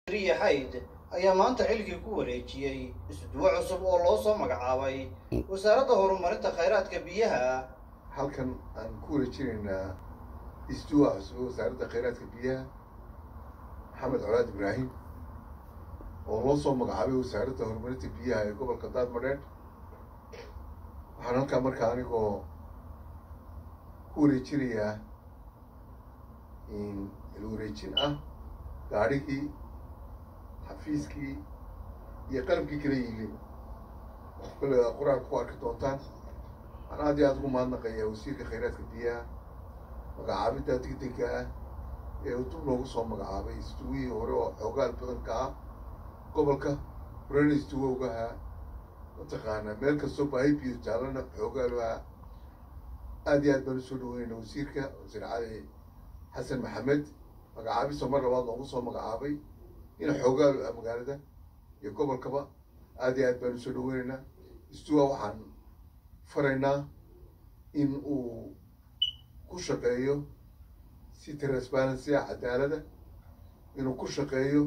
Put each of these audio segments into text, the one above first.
riya xayd ayaa maanta xilkii ku wareejiyey isduwo cusub oo loo soo magacaabay wasaaradda horumarinta khayraadka biyaha halkan aan ku wareejinaynaa isduwa cusub ee wasaaradda khayraadka biyaha maxamed colaad ibraahim oo loo soo magacaabay wasaaradda horumarinta biyaha ee gobolka daadmadheedh waxaan halkaa markaa anigoo ku wareejinayaa ilwareejin ah gaadhigii xafiiskii iyo qalabkii kala yiilay kollega qur-aanka ku arki doontaan waxaan aad iyo aada ugu mahadnaqayaa wasiirka khayraadka biyaha magacaabidda degdega ah ee uu dub loogu soo magacaabay isduwihii hore oo xoogaal badan ka ah gobolka horena isduwowgaha mataqaanaa meel kastoo baahi biyo jaalana xoogaaluha aad iyo aad baan usoo dhaweynayna wasiirka wasiir cali xasan maxamed magacaabisoo mar labaad loogu soo magacaabay in xoogaalu ah magaalada iyo gobolkaba aad iyo aad baan usoo dhaweynaynaa isduwa waxaan faraynaa in uu ku shaqeeyo si transparency ah cadaalada inuu ku shaqeeyo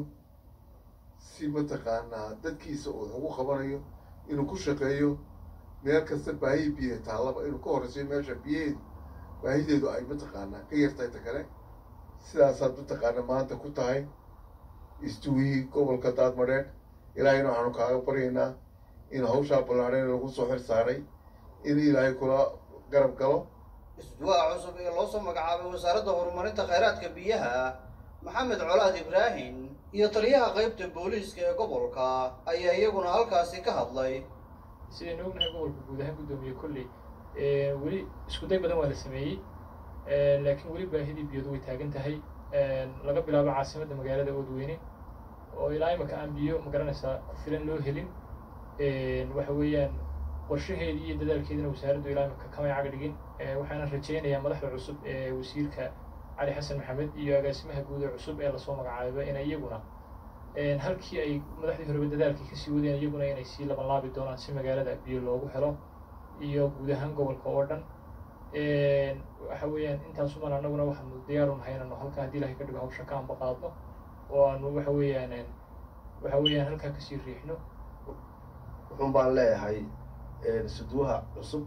si mataqaanaa dadkiisa uu wax ugu qabanayo inuu ku shaqeeyo meel kasta baahi biyo taallaba inuu ka horeysayo meesha biyaheedu baahideedu ay mataqaanaa ka yartahay ta kale sidaasaad mataqaanaa maanta ku tahay isduwihii gobolka daadmadheedh ilaahayna waxaanu kaaga baryaynaa in hawshaa ballaadheen lagu soo xir saaray in ilaahay kula garab galo isduwaha cusub ee loo soo magacaabay wasaaradda horumarinta khayraadka biyaha maxamed colaad ibraahim iyo taliyaha qaybta booliiska ee gobolka ayaa iyaguna halkaasi ka hadlay sidaynu ognahay gobolka guud ahaan guddoomiye kolley weli iskuday badan waa la sameeyey laakiin weli baahidii biyadu way taagan tahay laga bilaabo caasimadda magaalada oodweyne oo ilaa imaka aan biyo magaranaysaa ku filan loo helin waxa weeyaan qorshaheedii iyo dadaalkeedina wasaaraddu ilaa imaka kamay caga dhigin waxaana rajaynayaa madaxda cusub ee wasiirka cali xasan maxamed iyo agaasimaha guud ee cusub ee lasoo magacaabay inay iyaguna halkii ay madaxdii horeba dadaalkii kasii wadeen iyaguna inay sii labanlaabi doonaan si magaalada biyo loogu helo iyo guud ahaan gobolka oo dhan waxa weeyaan intaasuman annaguna waxaanu diyaaru nahay inanu halkaa haddii ilahay ka dhigo hawsha ka anba qaadno oo aanu waxa weeyaan waxa weeyaan halkaa kasii riixno wuxuun baan leeyahay suduwaha cusub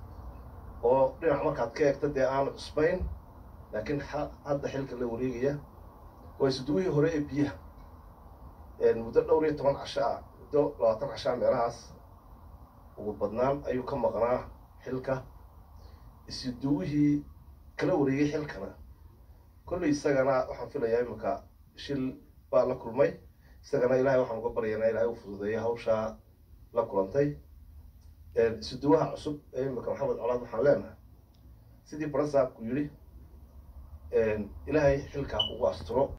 oo dhinac markaad ka eegta dee aan cusbayn laakiin hadda xilka la wareegaya waa suduwihii hore ee biyaha muddo dhowr iyo toban casho ah muddo labaatan cashaa meelahaas ugu badnaan ayuu ka maqnaa xilka isuduwihii kala wareegay xilkana kolley isagana waxaan filayaa iminka shil baa la kulmay isagana ilahay waxaan uga baryaynaa ilahay u fududeeya hawshaa la kulantay isuduwaha cusub ee iminka maxamed colaad waxaan leenahay sidii barasaabku yidhi ilaahay xilkaa kugu asturo